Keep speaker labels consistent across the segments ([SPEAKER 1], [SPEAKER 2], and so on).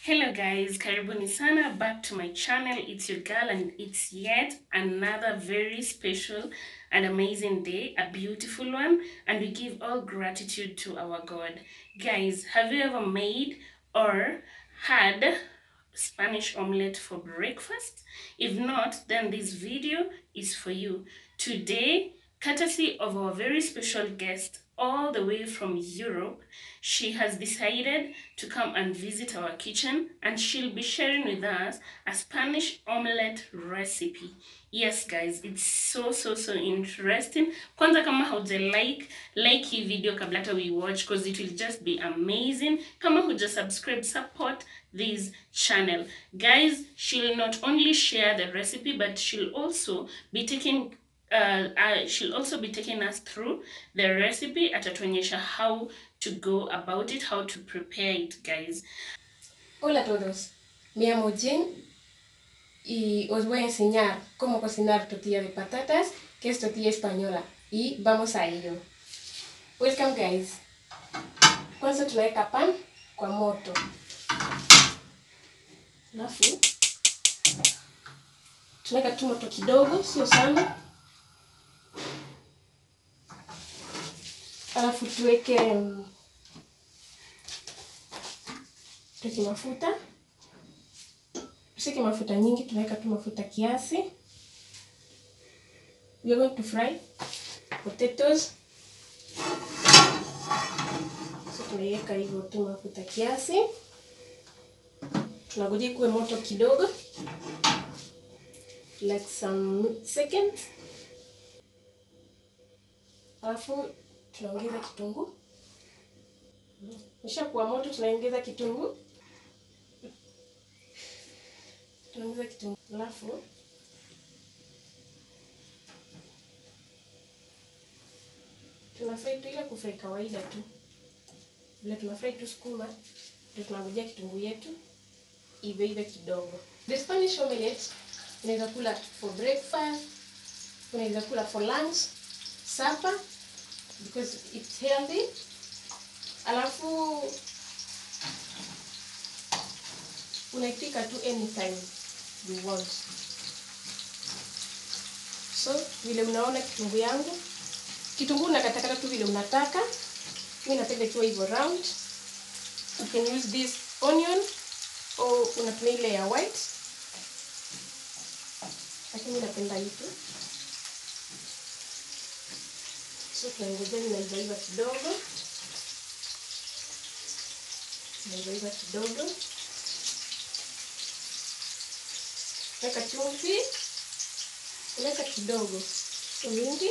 [SPEAKER 1] Hello guys, karibuni sana back to my channel. It's your girl and it's yet another very special and amazing day, a beautiful one, and we give all gratitude to our God. Guys, have you ever made or had Spanish omelette for breakfast? If not, then this video is for you. Today, courtesy of our very special guest all the way from Europe, she has decided to come and visit our kitchen and she'll be sharing with us a Spanish omelette recipe. Yes guys, it's so so so interesting. Kwanza kama hauja like, like hii video kabla hata we watch because it will just be amazing. Kama huja subscribe, support this channel. Guys, she'll not only share the recipe but she'll also be taking uh, uh, she'll also be taking us through the recipe atatuonyesha how to go about it how to prepare it guys
[SPEAKER 2] Hola a todos, me llamo Jen y os voy a enseñar cómo cocinar tortilla de patatas, que es tortilla española, y vamos a ello. Welcome guys. Kwanza tunaweka pan kwa moto, alafu tunaweka tu moto kidogo, sio sana, alafu tuweke mm, tuweke mafuta tusike mafuta nyingi tunaweka tu mafuta kiasi we are going to fry potatoes so tunaiweka hivyo tu mafuta kiasi tunangojea kuwe moto kidogo like some seconds alafu tunaongeza kitunguu ishakuwa moto tunaongeza kitunguu tunaongeza kitunguu alafu tunafrai tu ile kufrai kawaida tu vile tunafrai tu sukuma ndio tunangojea kitunguu yetu ive ive kidogo the spanish omelette unaweza kula for breakfast unaweza kula for lunch supper because it's healthy alafu unaipika tu anytime you want so vile unaona kitunguu yangu kitunguu unakatakata tu vile unataka mi napenda ikiwa hivyo round you can use this onion au unatumia ile ya white lakini napenda hii tu so tunaongezea inaivaiva kidogo inaivaiva kidogo weka chumvi weka kidogo sio mingi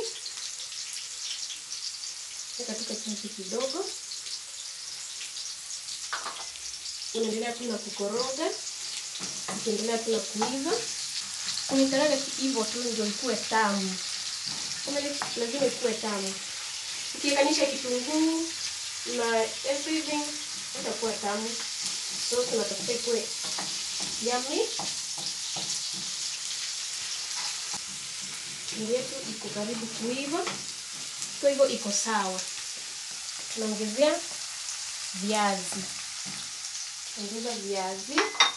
[SPEAKER 2] weka tuka chumvi kidogo unaendelea tu na kukoroga ukiendelea tu na kuiva unaitaraga hivyo tu ndio ikuwe tamu lazima ikuwe tamu ukiekanisha kitunguu na everything itakuwa tamu so tunatafuta ikuwe yummy Chumvi yetu iko karibu kuiva, kwa hivyo iko sawa. Tunaongezea viazi, ongeza viazi.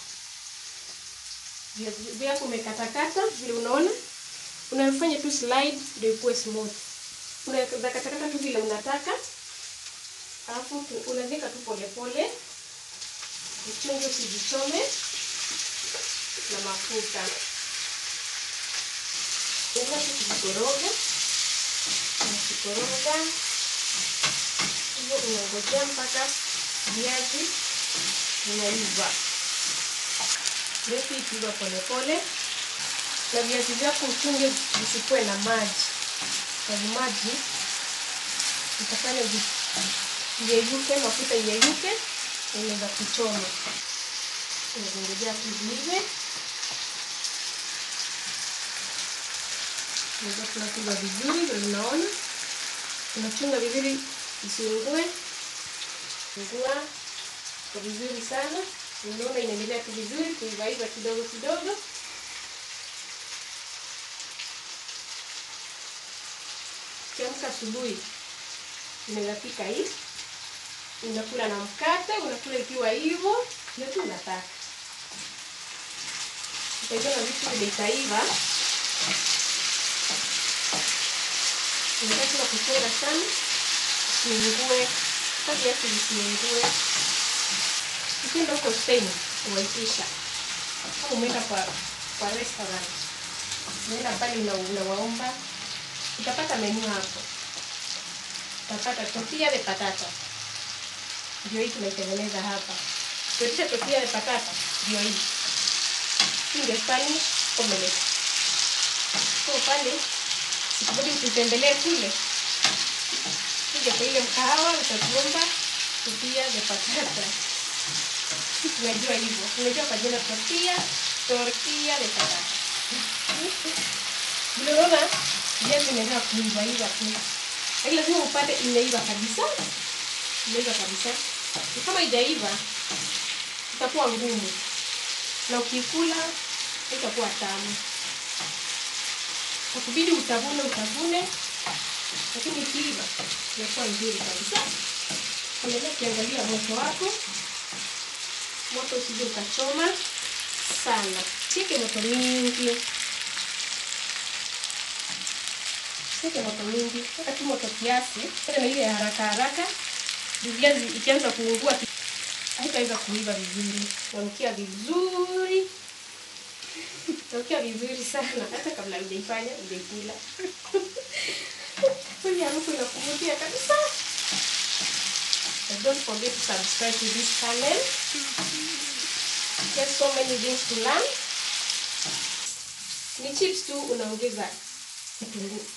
[SPEAKER 2] Viazi vyako umekatakata vile unaona, unafanya tu slide ndio ikuwe smooth. Unaweza katakata tu vile unataka, alafu unaviweka tu polepole, uchunge usijichome na mafuta Unaweza tu kujikoroga, unakikoroga hivyo, unangojea mpaka viazi vinaiva. Viazi ikiiva polepole, na viazi vyako uchunge visikuwe na maji, sababu maji itafanya viyeyuke, mafuta iyeyuke, na inaweza kuchoma. Unazingojea tu viive Unaweza tunapiga vizuri ndio unaona. Unachunga vizuri isiungue. Ungua kwa vizuri sana. Unaona inaendelea tu vizuri kuivaiva kidogo kidogo. Kiamka asubuhi unaweza pika hii unakula na mkate, unakula ikiwa hivyo, ndio tu unataka. Utaiona vitu vile itaiva. Unataka tuna kuchora sana, isiungue, hata viazi visiungue. Ukienda huko Spain, unaitisha kama umeenda kwa kwa restaurant, unaenda pale una unawaomba, utapata menu hapo, utapata tortilla de patata, ndio hii tunaitengeneza hapa. Tuitisha tortilla de patata, ndio hii hii ndio Spanish omelette. Kwa pale sikubidi ututembelee kule, kuja kwa ile mkahawa utatuomba tortilla de patata. Tunajua hivyo, tunajua kwa jina tortilla tortilla de patata. Vile unaona viazi imeweza kuiva iva tu, lakini lazima upate imeiva kabisa, imeiva kabisa. Kama haijaiva itakuwa ngumu na ukikula itakuwa tamu. Itakubidi utavune utavune, lakini ikiiva inakuwa nzuri kabisa. Endelea ukiangalia moto wako, moto usije ukachoma sana, sieke moto mingi, sieke moto mingi, weka tu moto kiasi, tena na ile ya haraka haraka. Viazi ikianza kuungua haitaweza kuiva vizuri. Nanukia vizuri, nanukia vizuri sana, hata kabla hujaifanya hujaikula. Hii harufu inakuvutia kabisa. And don't forget to subscribe to this channel. There's so many things to learn. Ni chips tu unaongeza kitunguu.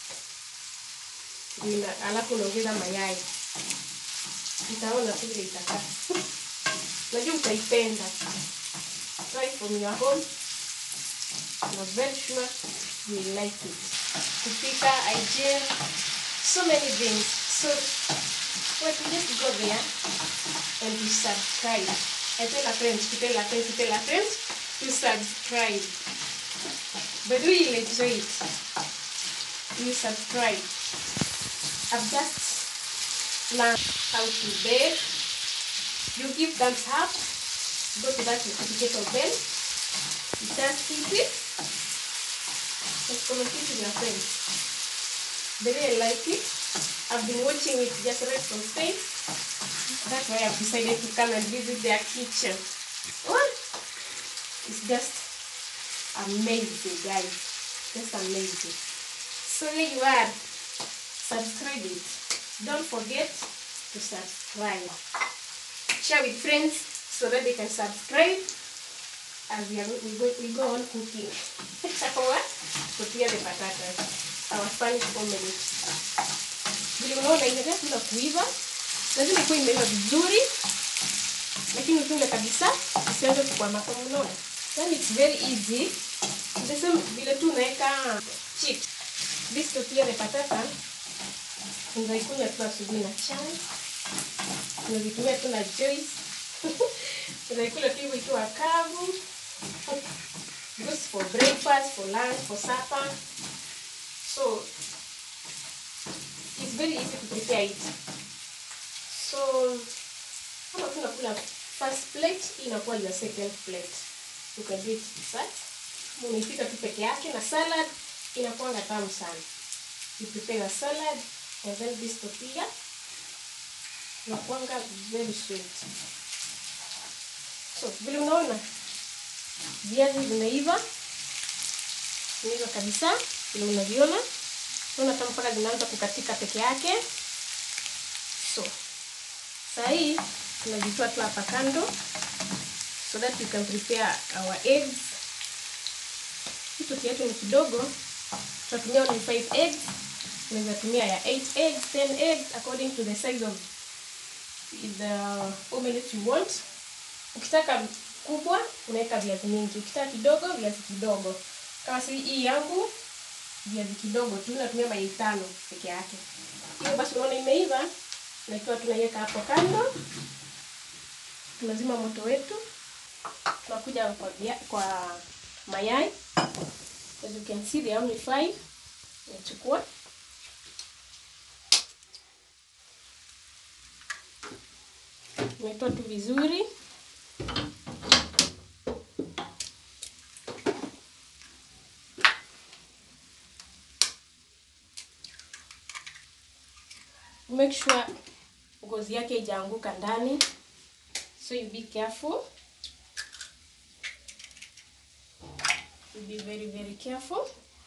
[SPEAKER 2] Ina- Alafu unaongeza mayai. Utaona tu vile itakaa. Najua utaipenda. Try from your home. I'm very sure you will like it. Kupika, hygiene, so many things. So Wait, we just go there and to subscribe. I tell a friend, to tell a friend, to tell a friend to subscribe. But we will enjoy it. You subscribe. I've just learned how to bake. You give thumbs up. Go to that notification bell. Just hit it. And comment it with your friends. They really like it. I've been watching it just right from Spain. That's why I've decided to come and visit their kitchen. What? It's just amazing, guys. Just amazing. So there you are. Subscribe it. Don't forget to subscribe. Share with friends so that they can subscribe as we, are, we, go, we go on cooking. what? Tortilla de patatas. Our Spanish omelette. Vile unaona inaendelea kuna kuiva, lazima ikuwe imeiva vizuri, lakini utunge kabisa isianze kukwama. Kama unaona, yani it's very easy. The same vile tu unaweka chips. This tortilla de patata unaikunywa tu asubuhi na chai, unazitumia tu na juice, unaikula tu hivyo ikiwa kavu. Goes for breakfast, for lunch, for supper. So it's very easy to prepare it. So kama tunakula first plate, hii inakuwa your second plate. You can do it that. Unaipika tu peke yake na salad inakuwa tamu sana. You prepare your salad and then this tortilla inakuanga very sweet. So vile unaona viazi vimeiva, vimeiva kabisa, vile unaviona Unaona kama mpaka zinaanza kukatika peke yake. So saa hii tunajitoa tu hapa kando so that we can prepare our eggs. Hii tortilla yetu ni kidogo, tutatumia only 5 eggs. Unaweza tumia ya 8 eggs, 10 eggs according to the size of the omelette you want. Ukitaka kubwa unaweka viazi mingi, ukitaka kidogo viazi kidogo. Kama si hii yangu viazi kidogo tu, natumia mayai tano peke yake. Hiyo basi, unaona imeiva, na ikiwa tunaiweka hapo kando, tunazima moto wetu, tunakuja kwa, via, kwa mayai. As you can see, there are only five. Nachukua Umetoa tu vizuri. Make sure ngozi yake haijaanguka ndani, so you be careful. You be very very careful.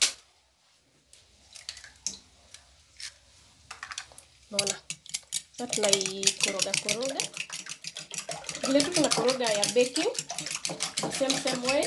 [SPEAKER 2] Naona sasa tunaikoroga koroga vile tu tuna koroga ya baking same same way.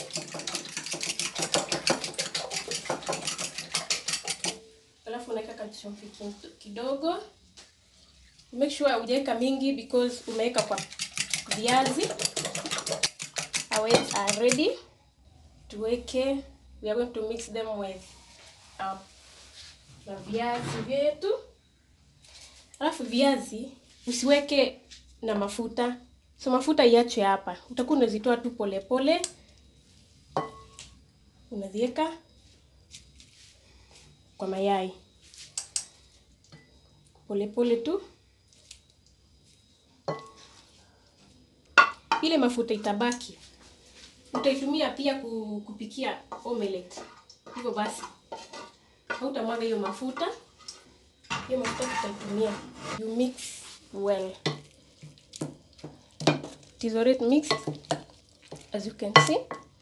[SPEAKER 2] Alafu unaweka kachumvi kidogo. Make sure hujaweka mingi because umeweka kwa viazi. Our eggs are ready. Tuweke, we are going to mix them with um, na viazi vyetu. Alafu viazi usiweke na mafuta, so mafuta iachwe hapa. Utakuwa unazitoa tu polepole, unaziweka kwa mayai polepole tu. Ile mafuta itabaki utaitumia pia kupikia omelette. Hivyo basi hautamwaga hiyo mafuta, hiyo mafuta tutaitumia. You mix well. It is already mixed as you can see.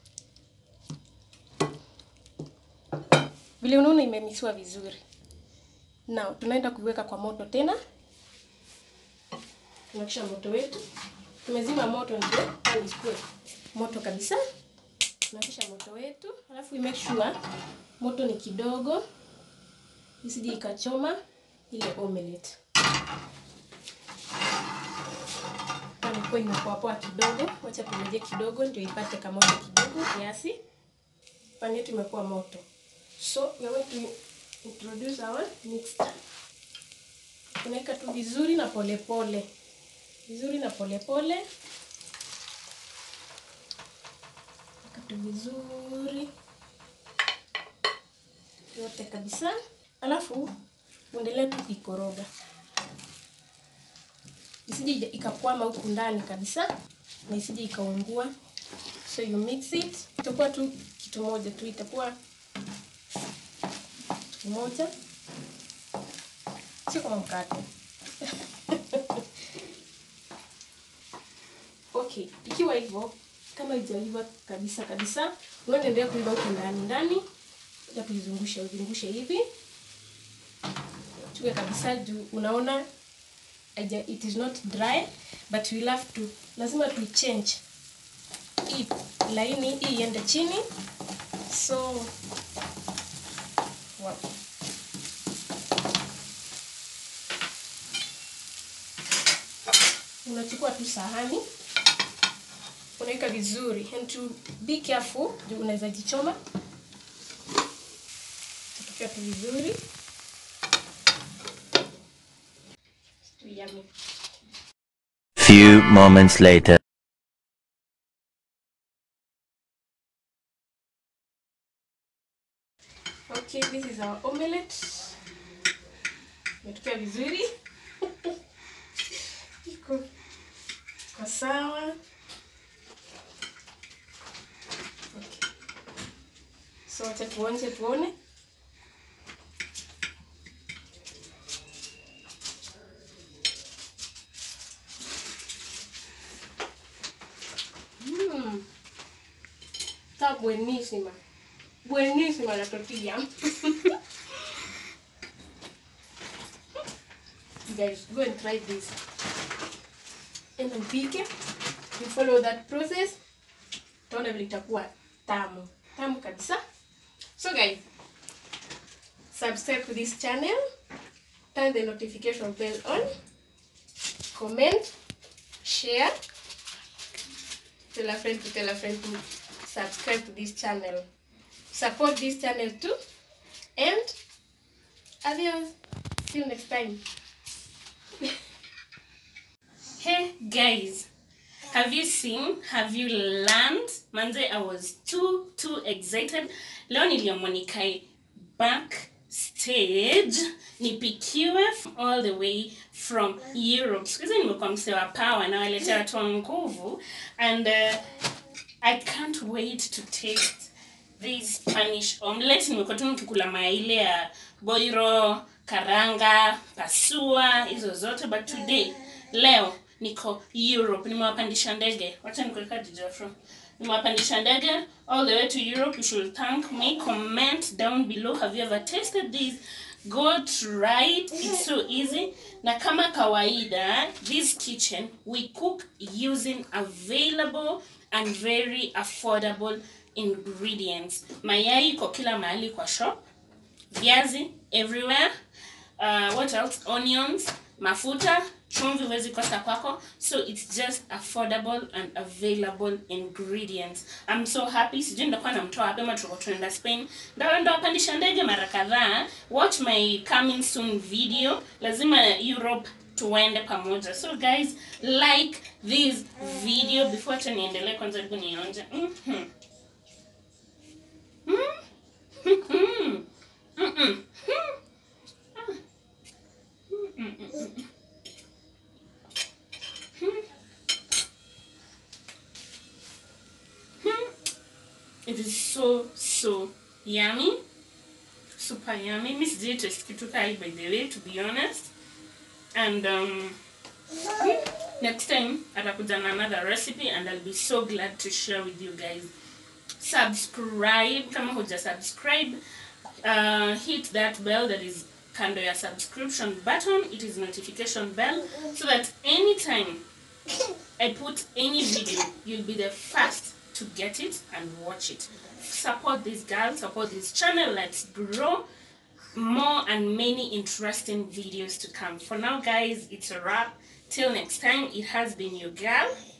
[SPEAKER 2] Vile unaona imemisiwa vizuri. Now tunaenda kuiweka kwa moto tena. Tunakisha moto wetu. Tumezima moto ndio isikue moto kabisa. Tunakisha moto wetu, alafu make sure moto ni kidogo isije ikachoma ile omelette. Kama kwa inapoa poa kidogo, wacha tumeje kidogo ndio ipate kama moto kidogo kiasi. Pani yetu imekuwa moto. So we are going to introduce our mixture. Tunaweka tu vizuri na polepole pole. Vizuri na polepole pole. tu vizuri yote kabisa, alafu uendelee tu kuikoroga isije ikakwama huku ndani kabisa na isije ikaungua. So you mix it, itakuwa tu kitu moja tu, itakuwa kitu moja, sio kama mkate okay. Ikiwa hivyo kama haijaiva kabisa kabisa, unaendelea kuiva huko ndani ndani, ya kuizungusha uzungushe hivi chukue kabisa juu unaona aja, it is not dry but we have to, lazima tu change hii laini hii iende chini, so wow. Unachukua tu sahani unaweka vizuri and to be careful juu unaweza jichoma. Tutokea tu vizuri yummy.
[SPEAKER 3] Few moments later.
[SPEAKER 2] Okay, this is our omelette. Imetokea vizuri iko kwa sawa. Okay. So wacha tuonje tuone. Mm. Está buenísima. Buenísima la tortilla. Guys, go and try this. And upike. You follow that process. Utaona vile itakuwa tamu. Tamu kabisa. So guys, subscribe to this channel. Turn the notification bell on. Comment. Share. Tell a friend to tell a friend to subscribe to this channel. Support this channel too. And adios. Till next time.
[SPEAKER 1] Hey guys, have you seen? Have you learned? Manze, I was too too excited. Leo niliamua nikae back stage nipikiwe from all the way from europe siku hizi nimekuwa msee wa power nawaletea watu wa nguvu and uh, i can't wait to taste this spanish omelette nimekuwa tu nikikula mayai ile ya boiro karanga pasua hizo zote but today leo niko europe nimewapandisha ndege wacha nikuweka dijafro nimewapandisha ndege all the way to europe you should thank me comment down below have you ever tasted this go try it it's so easy na kama kawaida this kitchen we cook using available and very affordable ingredients mayai iko kila mahali kwa shop viazi everywhere uh, what else onions mafuta chumvi huwezi kosa kwako so it's just affordable and available ingredients i'm so happy sijui ndakuwa namtoa wapi ama tuko tunaenda spain ndawa ndawapandisha ndege mara kadhaa watch my coming soon video lazima europe tuende pamoja so guys like this video before hata niendelee kwanza hebu nionje mm-hmm. Mm-hmm. Mm-mm. It is so so yummy. Super yummy. Miss J taste kitu kai by the way to be honest. And um next time atakuja na another recipe and I'll be so glad to share with you guys. Subscribe kama huja subscribe. Uh, hit that bell that is kando ya subscription button. It is notification bell so that anytime I put any video, you'll be the first to get it and watch it. Support this girl, support this channel. Let's grow more and many interesting videos to come. For now, guys, it's a wrap. Till next time, it has been your girl,